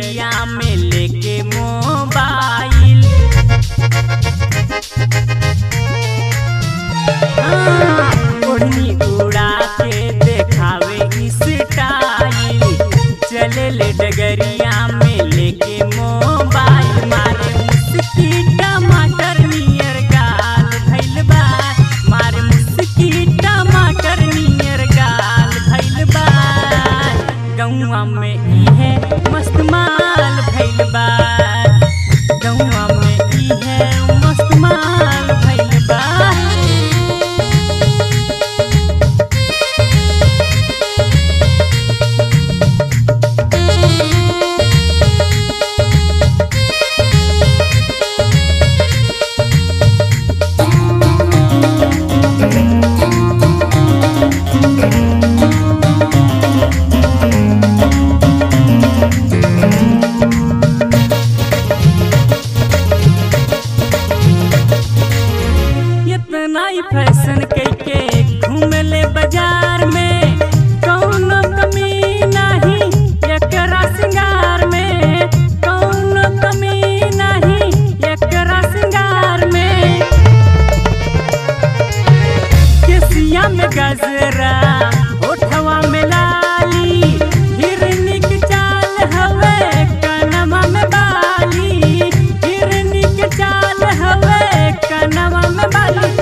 डगरिया में लेके मोबाइल हाँ, ओढ़नी उड़ा के देखावे स्टाइल चले ले डगरिया में लेके मोबाइल मारे मुस्की टमाटर नियर गाल भइल बा मारे मुस्की टमाटर नियर गाल भइल बा गौआ में इहे मस्त माल भइल बा गौआ में इहे मस्त माल भइल बा इतना ही फैशन कैके घूमले बाजार में कौनो कमी नहीं एकरा सिंगार में कौनो कमी नहीं एकरा सिंगार में केसिया में गजरा ओठवा में लाली हिरनी के चाल हवे कनमा में बाली हिरनी के चाल हवे कनमा में बाली